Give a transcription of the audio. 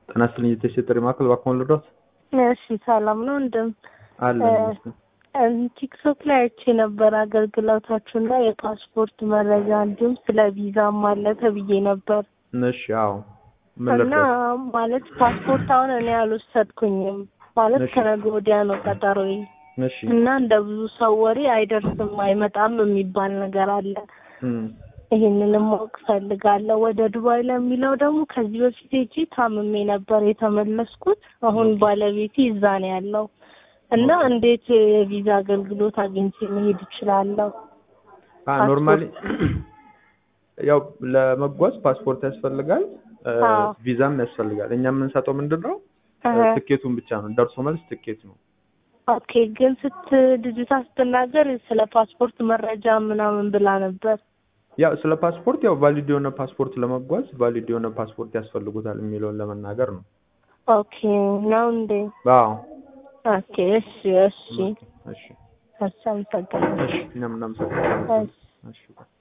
ጤና ይስጥልኝ የተሰጠኝ ማዕከል እባክዎን ልርዳዎት? እሺ ሰላም ነው እንደም አለ ቲክቶክ ላይ አይቼ ነበር አገልግሎታችሁና የፓስፖርት መረጃ እንዲሁም ስለ ቪዛም አለ ተብዬ ነበር እሺ አዎ ምን እና ልርዳዎት? ማለት ፓስፖርት አሁን እኔ አልወሰድኩኝም ማለት እሺ። ከነገ ወዲያ ነው ቀጠሮዬ እሺ እና እንደ ብዙ ሰው ወሬ አይደርስም አይመጣም የሚባል ነገር አለ እም፣ ይህንንም ማወቅ ፈልጋለሁ። ወደ ዱባይ ለሚለው ደግሞ ከዚህ በፊት ሄጄ ታምሜ ነበር የተመለስኩት። አሁን ባለቤቴ እዛ ነው ያለው እና እንዴት የቪዛ አገልግሎት አግኝቼ መሄድ እችላለሁ? አ ኖርማሊ ያው ለመጓዝ ፓስፖርት ያስፈልጋል እ፣ አዎ። ቪዛም ያስፈልጋል። እኛ የምንሰጠው ምንድን ነው እህ፣ ትኬቱን ብቻ ነው። ደርሶ መልስ ትኬት ነው። ኦኬ። ግን ስት ልጅቷ ስትናገር ስለ ፓስፖርት መረጃ ምናምን ብላ ነበር። ያው ስለ ፓስፖርት ያው ቫሊድ የሆነ ፓስፖርት ለመጓዝ ቫሊድ የሆነ ፓስፖርት ያስፈልጉታል የሚለውን ለመናገር ነው። ኦኬ ነው እንዴ? አዎ ኦኬ። እሺ፣ እሺ፣ እሺ እሺ። አመሰግናለሁ። እሺ እኛም እናመሰግናለን። እሺ። እሺ